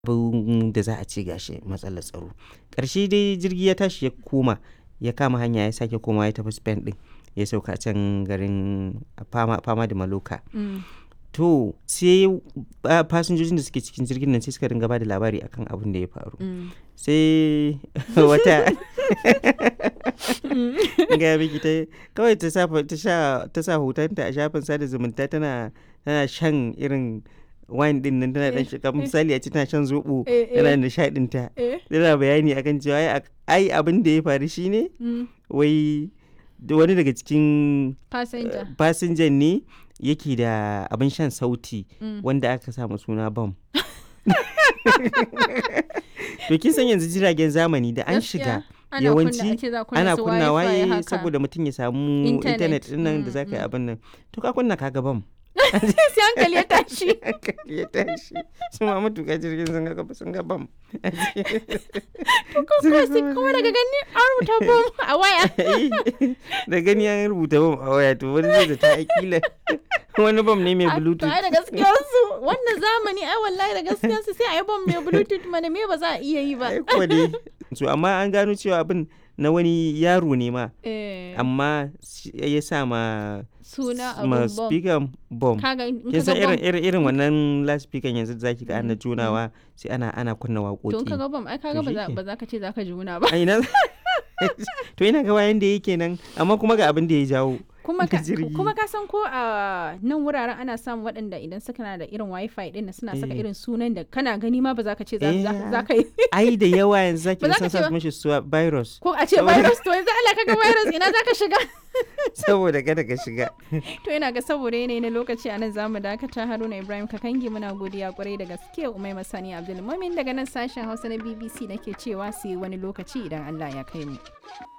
abin da za a ce gashi matsalar tsaro ƙarshe dai jirgi ya tashi ya koma ya kama hanya ya sake koma ya tafi spain din ya sauka can garin fama, fama da maloka Mm. to sai ah, fasinjojin da suke cikin jirgin nan sai suka ringa ba da labari akan abin da ya faru Mm. sai wata ga miki ta kawai ta sa ta sha ta sa hotonta a shafin sada zumunta tana tana shan irin wine din nan tana dan shiga misali a ce tana shan zobo Eh, eh. tana nishadin ta Eh. tana bayani akan cewa ai ak- ai abin da ya faru shine Mm. wai da wani daga cikin Passenger. fasinjan ne yake da abin shan sauti Mm. wanda aka samu suna bam to kin san yanzu jiragen zamani da an shiga Gaskiya, ana yawanci kunna- ake za a kunna ana su kunna Wi-Fi waye haka. saboda mutum ya samu Internet. intanet din nan da Mm, za ka yi mm. abin nan to ka kunna kaga bam sai hankali ya tashi hankali ya tashi su ma matuƙa jirgin sun ga sun ga bam kuma sai kuma daga gani an rubuta bom a waya da gani an rubuta bam a waya to wani zai da ta akila wani bam ne mai A- to bluetooth ai da gaskiyar su wannan zamani ai wallahi da gaskiyar su sai a yi bom mai bluetooth mana me ba za a iya yi ba ai kuwa dai so amma an gano cewa abin na wani yaro ne ma Eh, amma shi- ya sa ma suna ma abun bom speaker bom kaga in kin ka san ga irin bom irin irin wannan loudspeaker yanzu da zaki ga ana Mm, junawa sai ana ana kunna to in ka waƙoƙi ga bom ai kaga To ba za shike. ba za ka ce za ka juna ba a ina to ina ga wayan da yake nan amma kuma ga abin da ya jawo kuma da ka jirgi. kuma ka san ko a nan wuraren ana samun waɗanda idan suka na da irin wifi din nan suna saka Eh. irin sunan da kana gani ma ba za ka ce za Eh. za- za ka yi ai da yawa yanzu zaki Ba ga za ka sun ce sa ba. mishi suwa virus ko a ce Saboda- virus to yanzu Allah kaga virus ina za ka shiga saboda kada ka shiga to ina ga saboda yanayi na lokaci a nan zamu dakata Haruna Ibrahim Kakangi muna godiya kwarai da gaske Umai Masani Abdulmumin daga nan sashen Hausa na BBC nake cewa sai wani lokaci idan Allah ya kai mu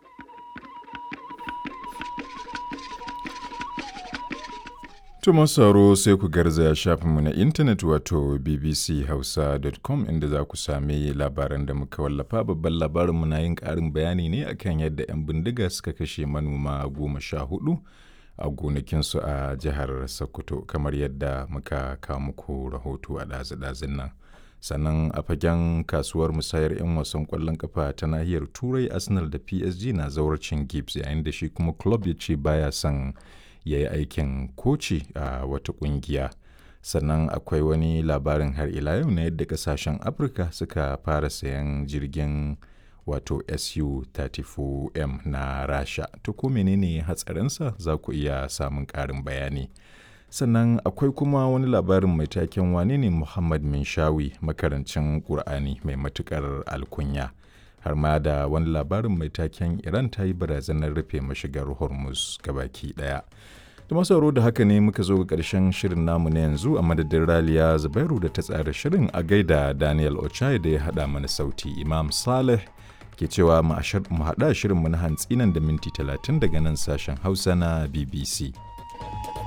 Tuma sauro sai ku garzaya shafinmu na intanet wato bbchausa.com inda za ku sami labaran da muka wallafa babban labarinmu na yin ƙarin bayani ne akan yadda 'yan bindiga suka kashe manoma goma sha hudu a gonakinsu a jihar Sokoto kamar yadda muka kawo muku rahoto a ɗazu-ɗazun nan. Sannan a fagen kasuwar musayar 'yan wasan ƙwallon kafa ta nahiyar Turai Arsenal da PSG na zawarcin Gibbs yayin da shi kuma club ya ce baya son ya yi aikin koci a wata kungiya sannan akwai wani labarin har ila yau na yadda kasashen afirka suka fara sayan jirgin wato su-34m na rasha to ko menene hatsarinsa za ku iya samun ƙarin bayani sannan akwai kuma wani labarin mai taken wane ne muhammad minshawi makarancin ƙur'ani mai matuƙar alkunya har ma da wani labarin mai taken iran ta yi barazanar rufe mashigar hormuz gabaki daya da masauro da haka ne muka zo ga ƙarshen shirin namu na yanzu a madadin raliya zubairu da ta tsara shirin a gaida daniel ochai da ya haɗa mana sauti imam saleh ke cewa mu haɗa shirin mu na hantsi nan da minti 30 daga nan sashen hausa na bbc